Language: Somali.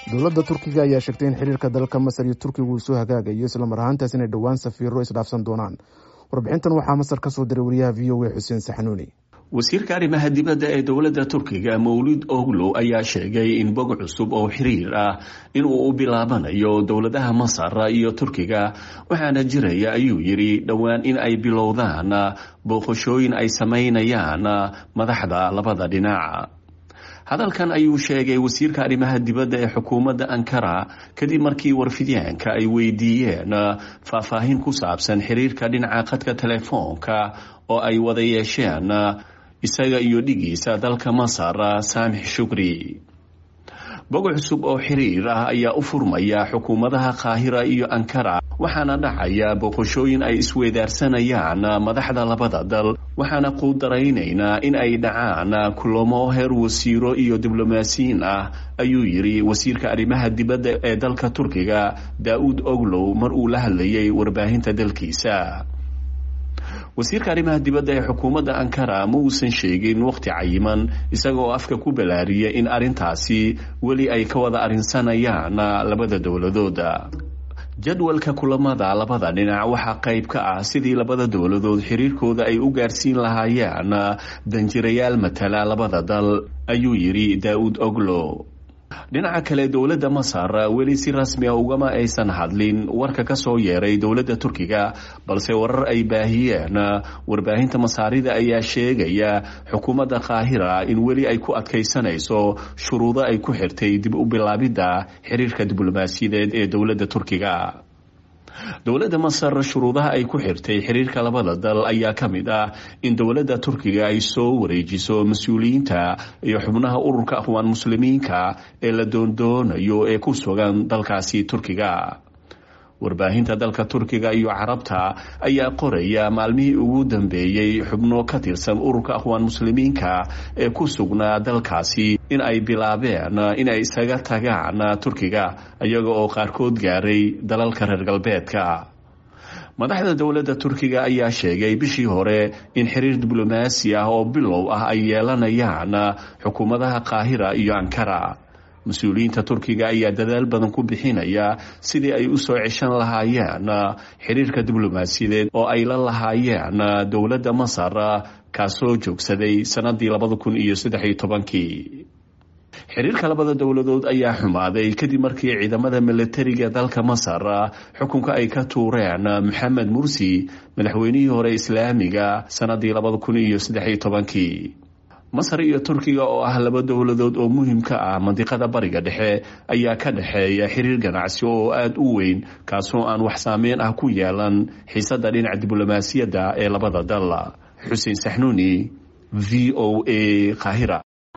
dowladda turkiga ayaa sheegtay in xiriirka dalka masar iyo turkiga uu soo hagaagayo islamar ahaantaas inay dhowaan safiiro isdhaafsan doonaan warbixintan waxaa masar ka soo diray wariyaha v o a xuseen saxanuuni wasiirka arrimaha dibadda ee dowladda turkiga mawlid oglow ayaa sheegay in bog cusub oo xiriir ah inuu u bilaabanayo dowladaha masar iyo turkiga waxaana jiraya ayuu yidhi dhowaan in ay bilowdaan booqashooyin ay samaynayaan madaxda labada dhinac hadalkan ayuu sheegay wasiirka arrimaha dibadda ee xukuumadda ankara kadib markii warfidyaanka ay weydiiyeen faahfaahin ku saabsan xiriirka dhinaca khadka telefoonka oo ay wada yeesheen isaga iyo dhigiisa dalka masar saamix shukri bog cusub oo xiriir ah ayaa u furmaya xukuumadaha qaahira iyo ankara waxaana dhacaya booqashooyin ay isweydaarsanayaan madaxda labada dal waxaana quudaraynaynaa in ay dhacaan kulamo heer wasiiro iyo diblomaasiyiin ah ayuu yidhi wasiirka arrimaha dibadda ee dalka turkiga daa-uud oglow mar uu la hadlayay warbaahinta dalkiisa wasiirka arrimaha dibadda ee xukuumadda ankara ma uusan sheegin waqti cayiman isaga oo afka ku balaariyay in arrintaasi weli ay ka wada arrinsanayaan labada dowladooda jadwalka kulamada labada dhinac waxaa qayb ka ah sidii labada dowladood xiriirkooda ay u gaarsiin lahaayeen danjirayaal matala labada dal ayuu yidhi daa-uud oglo dhinaca kale dowladda masar weli si rasmi a ugama aysan hadlin warka ka soo yeeray dowladda turkiga balse warar ay baahiyeen warbaahinta masaarida ayaa sheegaya xukuumadda qaahira in weli ay ku adkaysanayso shuruudo ay ku xirtay dib u bilaabidda xiriirka diblomaasiyadeed ee dowladda turkiga dowladda masar shuruudaha ay ku xirtay xiriirka labada dal ayaa ka mid ah in dowladda turkiga ay soo wareejiso mas-uuliyiinta iyo xubnaha ururka akhwaan muslimiinka ee la doondoonayo ee ku sugan dalkaasi turkiga warbaahinta dalka turkiga iyo carabta ayaa qoraya maalmihii ugu dambeeyey xubno ka tirsan ururka akhwaan muslimiinka ee ku sugnaa dalkaasi in ay bilaabeen inay isaga tagaan turkiga iyaga oo qaarkood gaaray dalalka reer galbeedka madaxda dowladda turkiga ayaa sheegay bishii hore in xiriir diblomaasi ah oo bilow ah ay yeelanayaan xukuumadaha qaahira iyo ankara mas-uuliyiinta turkiga ayaa dadaal badan ku bixinaya sidii ay u soo ceshan lahaayeen xiriirka diblomaasiyadeed oo ay la lahaayeen dowladda masar kaasoo joogsaday sanadii labada kun iyo saddex iyo tobankii xiriirka labada dowladood ayaa xumaaday kadib markii ciidamada milatariga dalka masar xukunka ay ka tuureen maxamed mursi madaxweynihii hore islaamiga sanadii labada kun iyo saddex iyo tobankii masar iyo turkiga oo ah laba dowladood oo muhiim ka ah mandiqada bariga dhexe ayaa ka dhexeeya xiriir ganacsi oo aada u weyn kaasoo aan wax saameyn ah ku yeelan xiisadda dhinaca diblomaasiyadda ee labada dal xuseen saxnuuni v o a qaahira